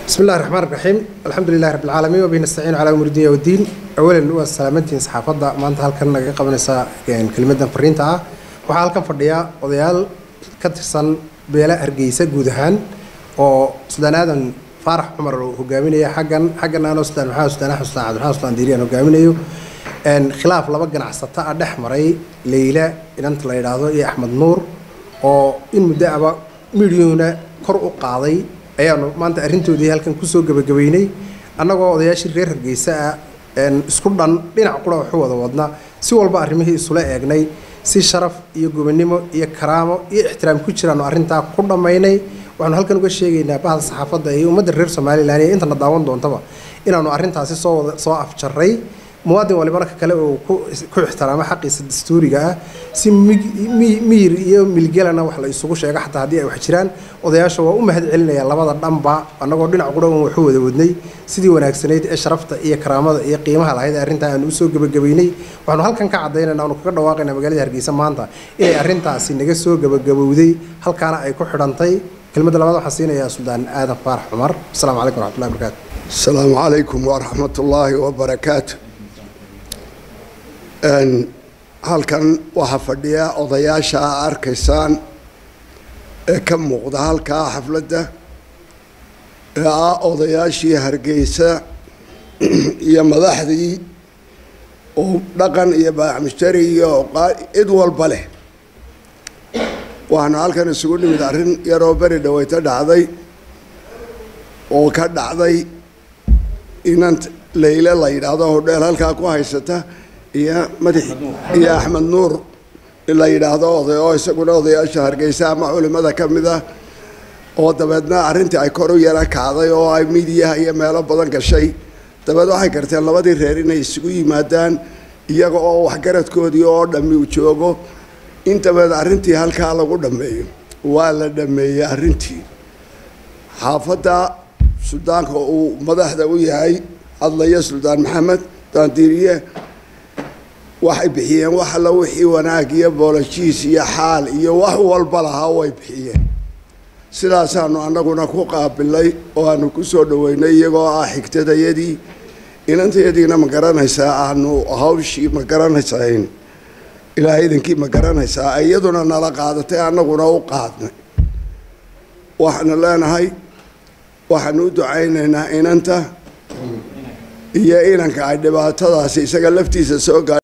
بسم الله الرحمن الرحيم الحمد لله رب العالمين وبه نستعين على امور الدنيا والدين اولا waa salaamantiin saxaafadda maanta halkan naga qabanaysa kelmadan fariinta ah waxaa halkan fadhiya odayaal ka tirsan beela hargeysa guud ahaan oo sudaan aadan faarax cumar uu hogaaminaya xaggan xaggan anoo sudaan maxamed sudaan axmed sudaan cabdiraxmaan sudaan diiriyaan hogaaminayo khilaaf laba ganacsato ah dhex maray leyla inanta la yidhaahdo iyo axmed nuur oo in muddo aba midyuhuna kor u qaaday ayaanu maanta arrintoodii halkan kusoo gebagabeynay annagoo odayaashii reer hargeysa ah isku dhan dhinac qura waxu wada wadna si walba arrimihii isula eegnay si sharaf iyo gobonimo iyo karaamo iyo ixtiraam ku jiraanu arrintaa ku dhammaynay waxaanu halkan uga sheegaynaa bahda saxaafadda iyo ummadda reer somalilan iyo intana daawan doontaba inaanu arrintaasi soo wada soo afjarray muwaadin walibana ka kale uu ku ixtiraamo xaqiisa dastuuriga ah si miyir iyo milgelana wax la isugu sheego xataa haddii ay wax jiraan odayaasha waa u mahad celinaya labada dhanba annagoo dhinac qura un waxu wada wadnay sidii wanaagsanayd ee sharafta iyo karaamada iyo qiimaha lahayd ee arrintaa aanu usoo gebagabeynay waxaanu halkan ka caddaynayna aanu kaga dhawaaqayna magaalada hargeysa maanta inay arrintaasi naga soo gebagabowday halkaana ay ku xidhantay kelmadda labaad waxaan siinayaa suldaan aadan faarax cumar asalaamu calaykum waraxmatullahi wabarakaatu asalaamu calaykum waraxmatullaahi wabarakaatu halkan waxaa fadhiya odayaasha a arkaysaan ee ka muuqda halkaa xafladda ee ah odayaashii hargeysa iyo madaxdii oo dhaqan iyo baaxmushtari iyo cid walba leh waxaanu halkan isugu nimid arrin yaroo beri dhaweyto dhacday oo ka dhacday inan layle la yidhaahdo hodheel halkaa ku haysata iyo madax iyo axmed nuur la yidhaahdo oday oo isaguna odayaasha hargeysa ama culimada ka mid ah oo dabeedna arrintii ay kor u yara kacday oo ay midiyaha iyo meelo badan gashay dabeed waxay garteen labadii reer inay isugu yimaadaan iyaga oo waxgaradkoodii oo dhammi u joogo in dabeed arrintii halkaa lagu dhammeeyo waa la dhammeeyey arrintii xaafadda suldaanka uu madaxda u yahay hadlaya suldaan maxamed daandiiriye waxay bixiyeen wax alla wixii wanaag iyo boolajiis iyo xaal iyo wax walba lahaa way bixiyeen sidaasaanu annaguna ku qaabilay oo aanu ku soo dhoweynay iyagoo ah xigtadayadii inantayadiina ma garanaysaa aanu hawshii ma garanaysayn ilaahay idinkii ma garanaysaa iyaduna nala qaadatay annaguna u qaadnay waxaanu leenahay waxaanu u ducaynaynaa inanta iyo inanka ay dhibaatadaasi isaga laftiisa soo gaar